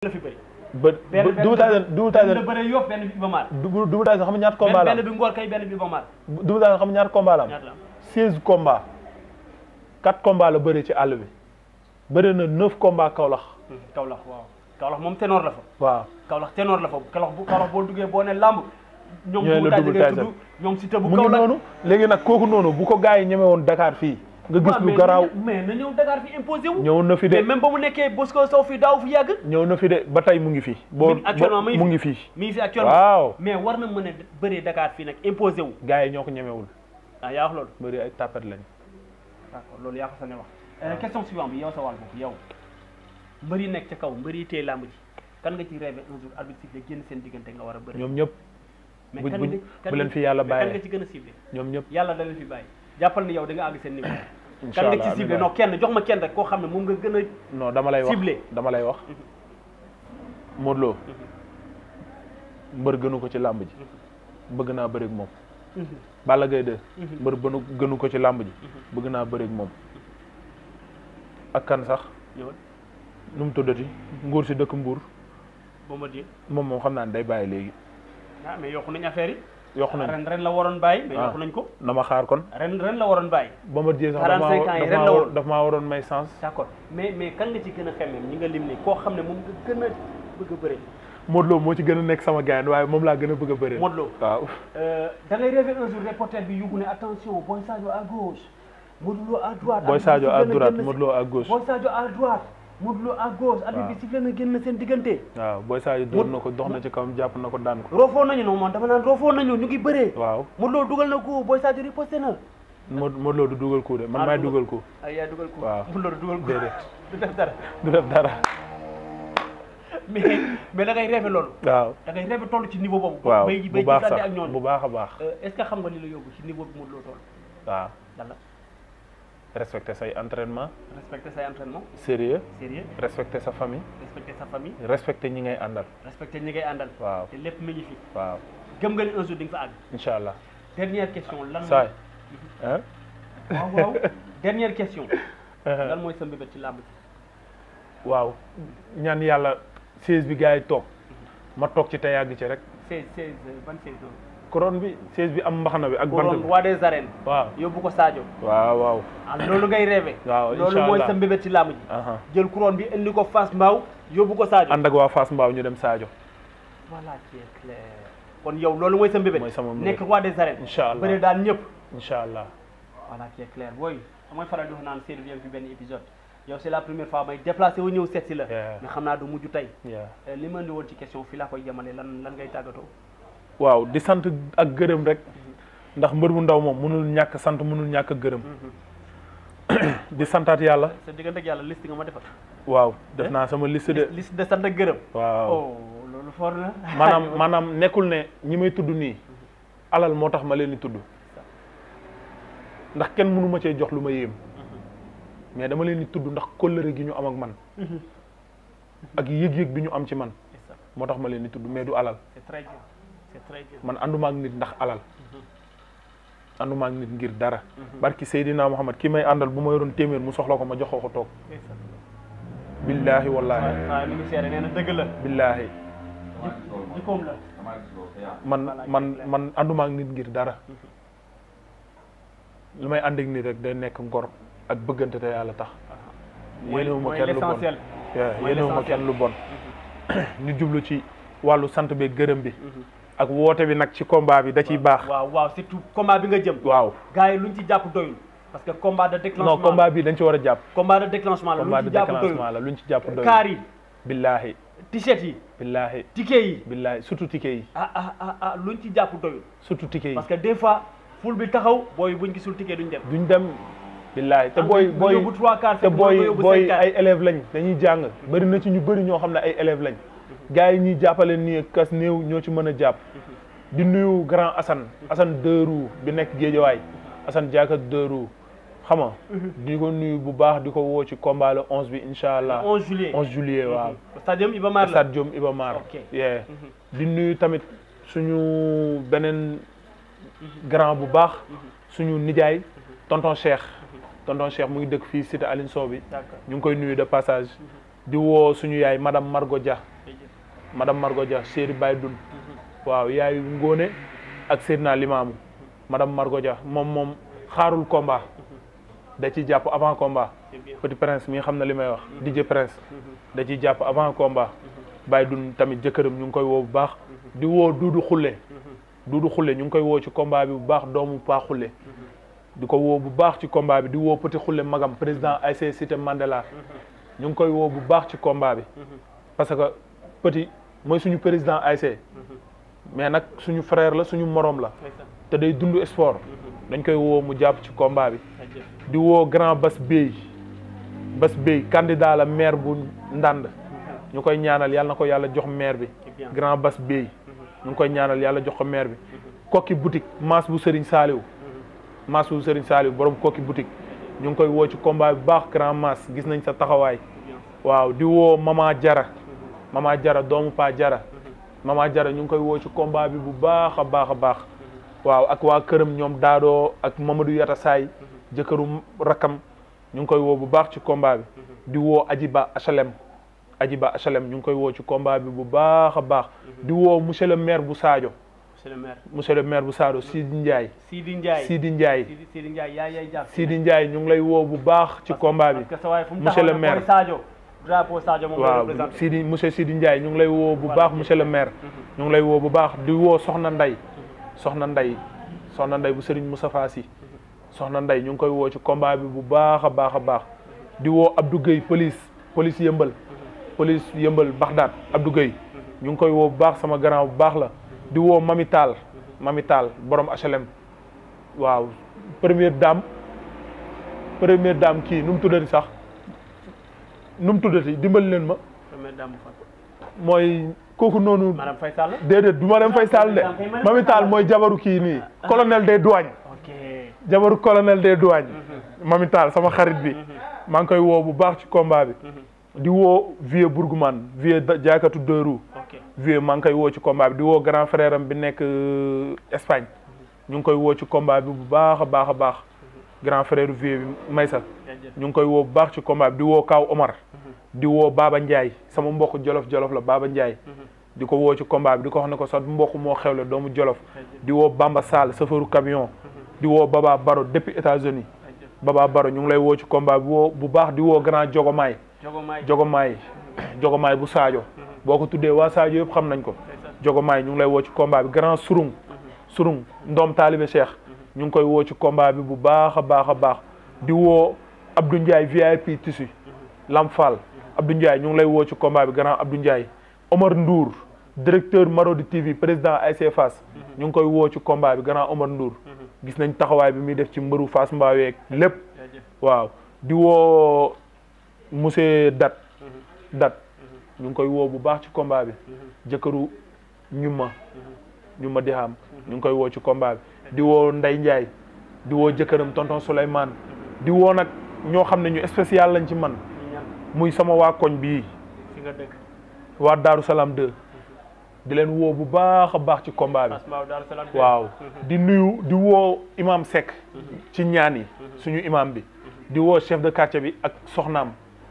la fi bëri. ba benn benn Double Tyson Double benn Tyson bëre Yoff benn bi Iba Mar. Double Double Tyson xam nga ñaata combat la benn am benn bi Ngor kay benn bi Iba Mar. Double Tyson xam nga ñaata combat la am ñaata la am. 16 combats 4 combats la bëri ci àll bi bëri na 9 combats Kaolack Kaolack waaw Kaolack moom ténor la fa. waaw Kaolack ténor la fa Kaolack bu Kaolack boo duggee boo ne làmb. ñoom Ñooy la Double Double Tyson ngay Tyson. tudd ñoom Siteu bu mu ngi Kaolack. noonu léegi nag kooku noonu bu ko gars yi ñeme woon Dakar fii nga gis waaw, lu mais garaaw mais na ñëw Dakar fi imposé wu. ñëw na fi mais de même ba mu nekkee Bosco Sow fi daaw fi yàgg. ñëw na fi de ba tey mu ngi fi boo Mi- actuellement ba- mu ngi mu fi. ngi fii mi ngi fi actuellement. waaw mais war na mën a bëree Dakar fii nag imposé wu. gars yi ñoo ko ñemewul ah yaa wax loolu. bëri ay tapet lañ d'accord loolu yaa ko sañ a wax. Euh, question suivante bi yow sa wàll boobu yow mbër yi nekk ca kaw mbër yi téye làmb ji kan nga ci rêvé un jour arbitre sifflé génn seen diggante nga war a bëri. ñoom ñëpp mais buñ- kan buñ- nga kan bu leen nga- fi yàlla mais kan bàyyee. nga ci gën a ciblé ñoom ñëpp yàlla da leen fi bàyyi jàppal ni yow da nga àgg seen niveau. incha kan nga allah ci ciblé amiin non kenn jox ma kenn rek koo xam ne moom nga gën a. non dama lay wax ciblé. dama lay wax Modou Lo mbër gënu ko ci làmb ji bëgg naa bëri ak moom Balla Gaye 2 mbër bënu gënu ko ci làmb ji bëgg naa bëri ak moom ak kan sax ñëwal nu mu tuddati nguur si dëkk mbuur Bombardier moom moom xam naa ne day bàyyi léegi ah mais yokku nañ affaire yi. yokku nañ ren ren la waroon bàyyi. mais Ah. yokku nañ ko na ma xaar kon ren ren la waroon bàyyi. Bombardier sax 45 ans yi daf ren maa la war- woon. daf maa waroon may sens d'accord mais mais kan nga ci gën a xemmeem ñi nga lim ni koo xam ne moom nga gën a bëgg a bëri. Modou Lo moo ci gën a nekk sama gaañ waaye moom laa gën a bëgg a bëri Modou Lo. waaw Euh, da ngay rêver un jour reporter bi yugu ne attention Boy Sadio à gauche Modou Lo à droite. Boy arbitre Sadio bi à sifflé na droite génn Modou Lo à gauche Boy Sadio à droite Modou Lo à gauche. arbitre bi waaw. sifflé na génn seen diggante. waaw Boy Sadio dóor na ko dox na ci kawam jàpp na ko daan ko roofoo nañu non man dama naan roofoo nañu ñu ngi bëree. waaw Modou Lo dugal na ko Boy Sadio riposté na. Modou Modou Lo du dugal coup de man Ah, maay dugal. dugal coup ay yaa dugal ko. Waaw. Modou Lo du dugal ko. Déedéet. du def dara du def dara mais mais da ngay rêver loolu. waaw da ngay rêver toll ci niveau boobu. waaw bay bu bay baax jëflante sax ak ñooñu. bu baax a baax Euh, est-ce que xam nga li la yóbbu ci niveau bi Modou Lo toll. waaw lan la respecter say entraînement respecter say entraînement sérieux sérieux respecter sa famille respecter sa famille respecter ñi ngay àndal respecter ñi ngay àndal. waaw te lépp mi ngi fi. waaw gëm nga ni un jour di nga fa àgg. incha allah dernière question lan. saay ah waaw waaw dernière question. lan mooy sa mbébét ci làmb ji. waaw ñaan yàlla siège bi gars yi toog ma toog ci te yàgg ci rek seize seize ban saison. couronne bi siège bi am mbaxana bi ak bant couronne bi roi des arènes. waaw yóbbu ko Sadio. waaw waaw ah loolu ngay rêvé. waaw loolu incha mooy allah sa mbébét ci làmb ji. aha jël couronne bi indi ko Fass Mbao yóbbu ko Sadio. ànd ak waa Fass Mbao ñu dem Sadio voilà qui est clair. kon yow loolu mooy sa mbébét. Mooy sama mbébét. nekk roi des arènes. incha allah bëre daal ñëpp. incha allah voilà qui est clair booy damay faral di wax naan Seydou viens fi benn épisode yow c'est la première fois may déplacé wu ñëw seet si la. Yeah. mais xam naa du mujj tey. yeah. Euh, li ma indi woon ci question fii laa koy yemale lan lan ngay tàggatoo. waaw di sant ak gërëm rek ndax mbër bu ndaw moom mënul ñàkk sant mënul ñàkk gërëm di santaat yàlla sa diggante ak yàlla liste nga ma defal. waaw def naa sama liste de liste de sant ak gërëm. waaw oh loolu for na. maanaam maanaam nekkul ne ñi may tudd nii alal moo tax ma leen di tudd ndax kenn mënu ma cee jox lu ma yéem mais dama leen di tudd ndax kóllëre gi ñu am ak man ak yëg-yëg bi ñu am ci man C'est ça. moo tax ma leen di tudd mais du alal c'est très bien c'est très bien. man ànduma ak nit ndax alal ànduma ak nit ngir dara barki Seydina Muhammad ki may àndal bu ma yoroon téeméer mu soxla ko ma jox ko ko toog c'est ça. billaahi wallaahi waaw waaw mi ngi seere nee na dëgg la. billaahi jikkoom la. man man man ànduma ak nit ngir dara lu may ànd ak nit rek day nekk ngor ak bëggante te yàlla tax mooy yéenewuma mooy kenn lu bon l'essentiel. Yeah, mooy yéenewuma l'essentiel. kenn lu bon ñu jublu ci wàllu sant bi gërëm bi ak woote bi nag ci combat bi da ciy baax waaw waaw surtout combat bi nga jëm. waaw gars yi luñ ci jàpp doyul. parce que combat de déclenchement non combat bi dañ ci war a jàpp combat de déclenchement la combat luñ de ci jàpp doyul. déclenchement la luñ ci jàpp doy kaar yi billaahi t-shirt yi billaahi ticket yi billaahi surtout ticket yi ah ah ah ah luñ ci jàpp doyul. surtout ticket yi parce que des fois foule bi taxaw booy buñ gisul ticket duñ dem. duñ dem billaahi te Am booy nga booy yóbbu trois quarts te fekk booy nga yóbbu booy cinq quarts. ay élèves lañ dañuy jàng bëri na ci ñu bëri ñoo xam ne ay élèves lañ gars yi ñuy jàppale nii kas néew ñoo ci mën a jàpp di nuyu grand Assane Assane Dërou bi nekk Géejawaay Assane Diaka Dërou xam nga di ko nuyu bu baax di ko woo ci combat le 11 bi incha allah 11 juillet 11 juillet waaw stadium Iba Mar la stade Diom Iba Mar Ok. yeah di nuyu tamit suñu beneen grand bu baax suñu nijaay tonton Cheikh tonton Cheikh mu ngi dëkk fii cité Aline Sow bi d'accord ñu ngi koy nuyu de passage di woo suñu yaay madame Margot Dia madame Margot Dia Chéri Baye Dun waaw yaayu Ngóone ak Seydina Limaamu madame Margot Dia moom moom xaarul combat da ciy jàpp avant combat Petit Prince mi xam na li may wax DJ Prince da ciy jàpp avant combat Baye Dun tamit jëkkëram ñu ngi koy woo bu baax di woo Duudu Xulle Duudu Xulle ñu ngi koy woo ci combat bi bu baax doomu Paa Xulle di ko woo bu baax ci combat bi di woo Petit Xulle magam président ASC Cité Mandela ñu ngi koy woo bu baax ci combat bi parce que Petit mooy suñu président ASC mais nag suñu frère la suñu morom la te day dund sport dañ koy woo mu jàpp ci combat bi di woo grand Bas Bey Bas Bey candidat la maire bu Ndande ñu koy ñaanal yàlla na ko yàlla jox maire bi grand Bas Bey ñu ngi koy ñaanal yàlla jox ko maire bi kokki boutique maas bu Serigne Saliou maas bu Serigne Saliou borom kokki boutique ñu ngi koy woo ci combat bi baax grand maas gis nañ sa taxawaay waaw di woo mama jara mama jara doomu pa jara mama jara ñu ngi koy woo ci combat bi bu baax a baax a baax waaw ak waa këram ñoom daadoo ak Mamadou Yata Saay jëkkëru rakkam ñu ngi koy woo bu baax ci combat bi di woo Ajiba HLM Ajiba HLM ñu ngi koy woo ci combat bi bu baax a baax di woo monsieur le maire bu Sadio monsieur le maire monsieur le maire bu Sadio Sidi Ndiaye Sidi Ndiaye Sidi Ndiaye Sidi Sidi Ndiaye yaay yaay jàpp Sidi Ndiaye ñu ngi lay woo bu baax ci combat bi parce que sa waay fu mu monsieur le taxaw maire mooy Sadio drapeau Sadio moom la waaw représenté Sidi monsieur Sidi Ndiaye ñu ngi lay woo bu baax monsieur le maire ñu ngi lay woo bu baax di woo Soxna Nday Soxna Nday Soxna Nday bu Serigne Moustapha Sy Soxna Nday ñu ngi koy woo ci combat bi bu baax a baax a baax di woo Abdou Gueye police police yëmbal police yëmbal Bagdad Abdou Gueye ñu ngi koy woo bu baax sama grand bu baax la di woo Mami Tall Mami Tall borom HLM waaw première dame première dame kii nu mu tuddati sax nu mu tuddati dimbali leen ma première dame fan mooy kooku noonu madame Faye Sall déedéet du ma dem fay Sall de Mami Tall mooy jabaru kii nii colonel des douanes ok jabaru colonel des douanes Mami Tall sama xarit bi maa ngi koy woo bu baax ci combat bi di woo vieux Bourgman vieux da- jaaykatu deux roues ok vieux maa ngi koy woo ci combat bi di woo grand frère am bi nekk euh, Espagne ñu ngi koy woo ci combat bi bu baax a baax a baax grand frère vieux bi Maysa jaajëf ñu ngi koy woo bu baax ci combat bi di woo Kaw Omar di woo Baba Ndiaye sama mbokk jolof jolof la Baba Ndiaye di ko woo ci combat bi di ko wax ne ko sa mbokk moo xewle doomu jolof di woo Bamba Sall chauffeuru camion di woo Baba Baro depuis États-Unis jaajëf Baba Baro ñu ngi lay woo ci combat bi woo bu baax di woo grand Jogomaay Jogomaay Jogomaay Jogomaay bu Sadio boo ko tuddee waa Sadio yëpp xam nañ ko Jogomaay ñu ngi lay woo ci combat bi grand Surung Surung ndoom taalibe Cheikh ñu ngi koy woo ci combat bi bu baax a baax a baax di woo Abdou Ndiaye VIP tissu Lam Fall Abdou Ndiaye ñu ngi lay woo ci combat bi grand Abdou Ndiaye Omar Ndour directeur Marodi TV président ASC Fass ñu ngi koy woo ci combat bi grand Omar Ndour gis nañ taxawaay bi muy def ci mbëru Fass Mbao yeeg lépp jaajëf waaw di woo monsieur Dat Dat ñu ngi koy woo bu baax ci combat bi jëkkëru ñuma ñuma di xam ñu ngi koy woo ci combat bi di woo Ndey Ndiaye di woo jëkkëram tonton Souleymane di woo nag ñoo xam ne ñu spécial lañ ci man ñu ñan muy sama waa koñ bii fi nga dëkk waa Daaru Salaam 2 di leen woo bu baax a baax ci combat bi Fass Mbao Daaru Salaam waaw di nuyu di woo imam Seck ci ñaan yi suñu imam bi di woo chef de quartier bi ak soxnaam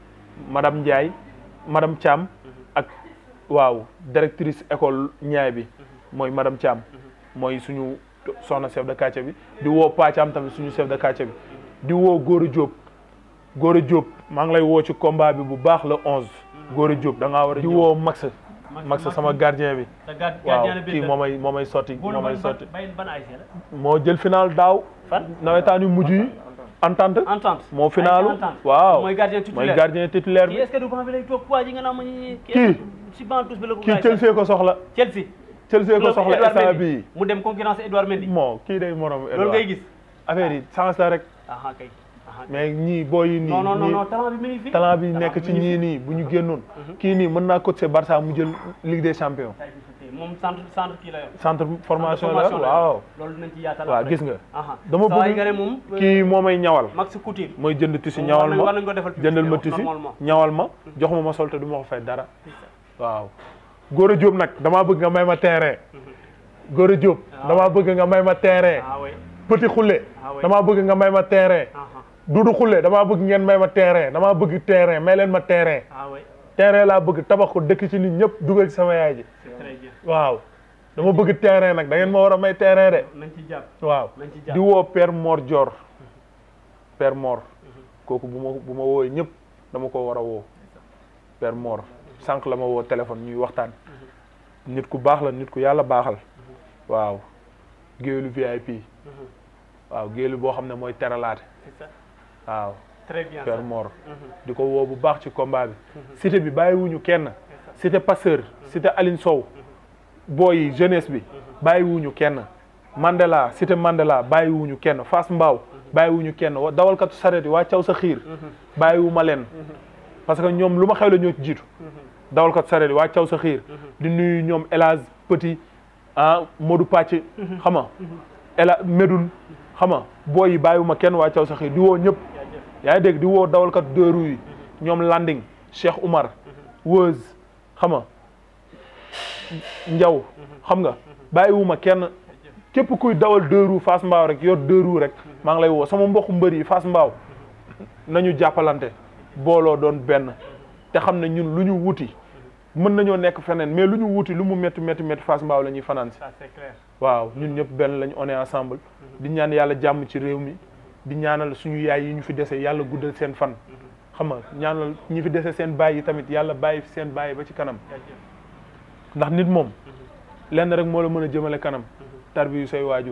madame Ndiaye madame Thiam ak waaw directrice école ñaay bi mooy madame Thiam mooy suñu soxna chef de quartier bi di woo Pa Thiam tamit suñu chef de quartier bi di woo Gora Diop Gora Diop maa ngi lay woo ci combat bi bu baax le 11 Gora Diop da ngaa war a di woo Max Max sama gardien bi sa gard waaw gardien bi kii moo may moo may sotti moo may sotti bay ban ASC la moo jël final daaw fan nawetaan yu mujj yi entente entente moo finalu Entente. waaw mooy gardien mooy titulaire gardien titulaire kii bi est-ce que du banc bi lay toog waa ji nga naan ma ñi Kii. si banc tous bi la ko kii gaay Chelsea ko soxla Chelsea Chelsea ko Club soxla Edouard instant Mendy. bii mu dem concurrence Edouard Mendy moo kii day morom loolu ngay gis affaire yi chance la rek aha kay aha kay. mais ñii booy yi nii non non non ñii non talent bi mi ngi fi talent bi Talent nekk ci mi ngi ñii fi. nii bu ñu génnoon kii nii mën naa coacher Barça mu jël Ligue des champions Tay bi fi moom centre centre kii la yor centre formation la formation la yor. waaw loolu dinañ ci yaatal waaw après. gis nga aha dama Saa waay bëgg nga ne moom kii moo may ñawal Max Couture mooy jënd tissu Moom ñawal war nañ- war ma nañ ko defal publicité jëndal ma wax tissu normalement. ñawal ma jox ma ma sol te du ma ko fay dara waaw Gora Diop nag damaa bëgg nga may ma terrain Gora Diop damaa bëgg nga may ma terrain ah oui Petit Khoule Ah ouais. damaa bëgg nga may ma terrain aha Doudou Khoule damaa bëgg ngeen may ma terrain damaa bëgg terrain may leen ma terrain ah oui terrain laa bëgg tabax ko dëkk ci nit ñëpp dugal ci sama yaay ji c'est très bien waaw dama bëgg terrain nag da ngeen ma war a may terrain de nañ ci jàpp waaw nañ ci jàpp di woo Père Mor Dior Père Mor kooku bu ma bu ma woowee ñëpp dama ko war a woo Père Mor sànq la ma woo téléphone ñuy waxtaan nit ku baax la nit ku yàlla baaxal waaw géwélu VIP waaw géwélu boo xam ne mooy teralaate c'est ça waaw très bien Père ça. Mor Mhm. di ko woo bu baax ci combat bi cité bi bàyyiwuñu kenn cité Passeur cité Aline Sow booy yi jeunesse bi bàyyiwuñu kenn Mandela cité Mandela bàyyiwuñu kenn Fass Mbao bàyyiwuñu kenn wa- dawalkatu sareet yi waa caw sa xiir bàyyiwuma leen parce que ñoom lu ma xew la ñoo ci jiitu dawalkatu sareet yi waa caw sa xiir di nuyu ñoom Elage Petit ah Modou Pàcc xam nga Ela Medoun xam nga booy yi bàyyiwuma kenn waa caw sa xiir di woo ñëpp jaajëf yaa ngi dégg di woo dawalkat deux roues yi ñoom Landing Cheikh Oumar Weuz xam nga Njaw xam nga bàyyiwuma kenn képp kuy dawal deux roues Fass Mbao rek yor deux roues rek maa ngi lay woo sama mbokku mbër yi Fass Mbao nañu jàppalante booloo doon benn te xam ne ñun lu ñu wuti mën nañoo nekk feneen mais lu ñu wuti lu mu métti métti métti Fass Mbao la ñuy fanaan si ça c'est clair waaw ñun ñëpp benn lañ on est ensemble di ñaan yàlla jàmm ci réew mi di ñaanal suñu yaay yi ñu fi dese yàlla guddal seen fan xam nga ñaanal ñi fi dese seen baay yi tamit yàlla bàyyi fi seen baay ba ci kanam jaajëf ndax nit moom lenn rek moo la mën a jëmale kanam tarbiyu say waajur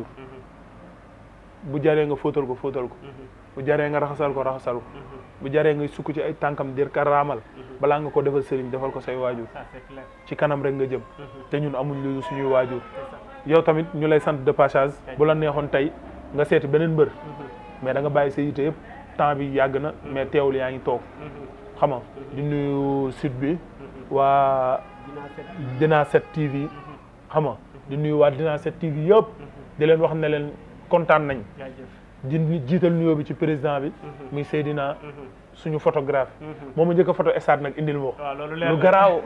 bu jaree nga fóotal ko fóotal ko bu jaree nga raxasal ko raxasal ko bu jaree nga sukk ci ay tànkam dir ka raamal balaa nga ko defal sëriñ defal ko say waajur ça c'est clair ci kanam rek nga jëm te ñun amuñ lu suñuy waajur c'est ça yow tamit ñu lay sant de passage bu la neexoon tey nga seeti beneen mbër mais da nga bàyyi sa yite yëpp temps bi yàgg na mais teewul yaa ngi toog xam nga di nuyu site bi waa dinaa seet Dina 7 TV xam nga di nuyu waa Dina 7 TV yëpp di leen wax ne leen kontaan nañ jaajëf di jiital nuyoo bi ci président bi muy Seydina suñu photographe moom ma njëkk a photo stade nag indil ma ko waaw loolu leer lu na. garaaw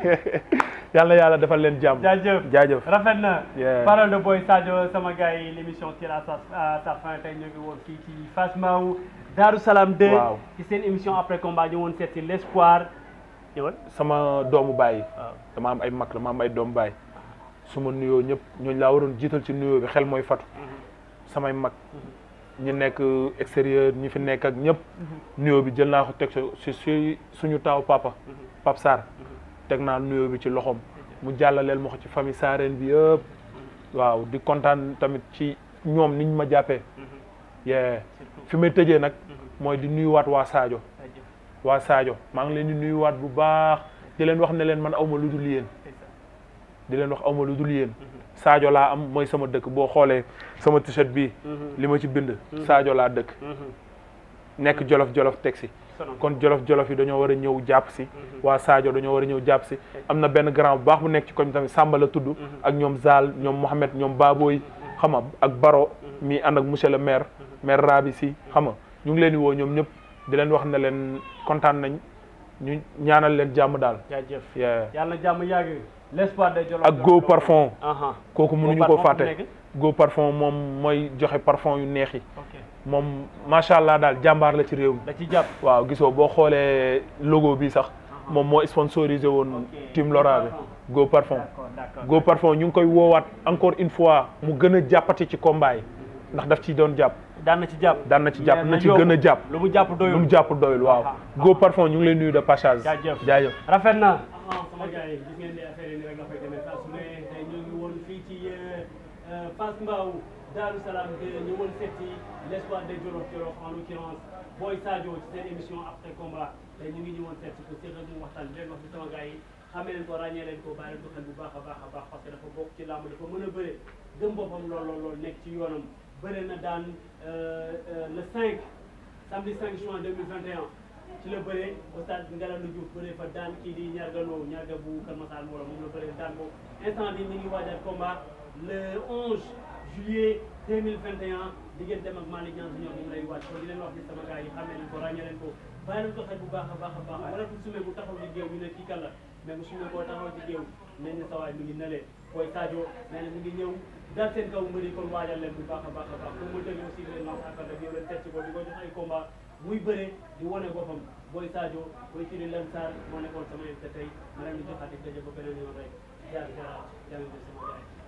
yàlla yàlla defal leen jàmm jaajëf jaajëf rafet na Yeah. parole de boy Sadio sama gars yi l' émission tire à sa à sa fin tey ñu ngi woon fii ci Fass Mbao Darou Salam 2 Waaw. ci seen émission après combat ñu woon seet si l' espoir ñëwal sama doomu baay waaw dama am ay mag dama am ay doom baay su ma nuyoo ñëpp ñooñu laa waroon jiital ci nuyoo bi xel mooy fatu samay mag ñi nekk extérieur ñi fi nekk ak ñëpp nuyoo bi jël naa ko teg si si suñu taaw papa Pape Sarr teg naa nuyoo bi ci loxoom mu jàllaleel ma ko ci famille Sareen bi yëpp waaw di kontaan tamit ci ñoom niñ ma jàppee yee fi may tëjee nag mooy di nuyuwaat waa Sadio jaajëf waa Sadio maa ngi leen di nuyuwaat bu baax di leen wax ne leen man awma lu dul yéen c'est ça di leen wax awma lu dul yéen Sadio laa am mooy sama dëkk boo xoolee sama t-shirt bii li ma ci bind Sadio laa dëkk nekk jolof jolof teg si sonon kon jolof jolof yi dañoo war a ñëw jàpp si waa Sadio dañoo war a ñëw jàpp si am na benn grand bu baax bu nekk ci koñ tamit Samba la tudd ak ñoom Zal ñoom Mohamed ñoom Baboy xam nga ak Baro mi ànd ak monsieur le maire maire Rabi si xam nga ñu ngi leen di woo ñoom ñëpp di leen wax ne leen kontaan nañ ñu ñaanal leen jàmm daal jaajëf Yeah. yàlla na jàmm yàgg l' espoir de Jolof ak Go Parfum aha kooku mënuñu Go ko Parfum fu fàtte nekk? Go Parfum moom mooy joxe parfum yu neex yi ok moom macha allah daal jàmbaar la ci réew mi da ci jàpp waaw gisoo boo xoolee logo bi sax moom moo sponsorisé woon Ok. team Lora bi Go Parfum d'accord d'accord Go Parfum ñu ngi koy woowaat encore une fois mu gën a jàppati ci combat yi ndax daf ci doon jàpp daan na ci jàpp daan na ci jàpp Mais na ci yokku. gën a jàpp lu mu jàpp doyul lu mu jàpp doyul waaw Aha. Go Parfum ñu ngi lay nuyu de passage jaajëf jaajëf rafet na sama gars yi gis ngeen ne affaire yi ni rek la fay demee saa su ne tey ñoo ngi woon fii ci Fass Mbao Darou Salam de ñu woon seet ci l' espoir de Jolof Jolof en l'occurrence Boy Sadio ci seen émission après combat tey ñu ngi ñu woon seet ci ko séq ak ñu waxtaan bi leen wax ci sama gars yi xamee leen ko ràññee leen ko bàyyi leen ko xel bu baax a baax a baax parce que dafa bokk ci làmb dafa mën a bëre gëm boppam lool lool lool nekk ci yoonam bëre na daan le 5 samedi 5 juin 2021 ci la bëree au stade Ngalandou Diouf bëree fa daan kii di ñarga loo ñarga bu Kër Massar Mbooloo moom la bëree daan ko instant bi ñu ngi waajal combat le 11 juillet 2021 digganteem ak Malick Niang Junior moom lay waaj kon di leen wax ni sama gars yi xamee leen ko ràññee leen ko bàyyi leen ko xel bu baax a baax a baax wala bu sumee bu taxaw ci géew ñu ne kii kan la mais bu sumee boo taxaw ci géew nañ ne sawaay mi ngi nalee booy Sadio nee na mi ngi ñëw daal seen kaw mbëri kon waajal leen bu baax a baax a baax pour mu tëjee aussi leen lance appel rek yow leen seet ci ko di ko jox ay combat muy bëre di wane boppam Boy Sadio Boy Siri Lansar moo nekkoon sama invité tey ma leen di joxaat di daje ba beneen yoon rek jaar jaar jaa ngeen jëf sama gars yi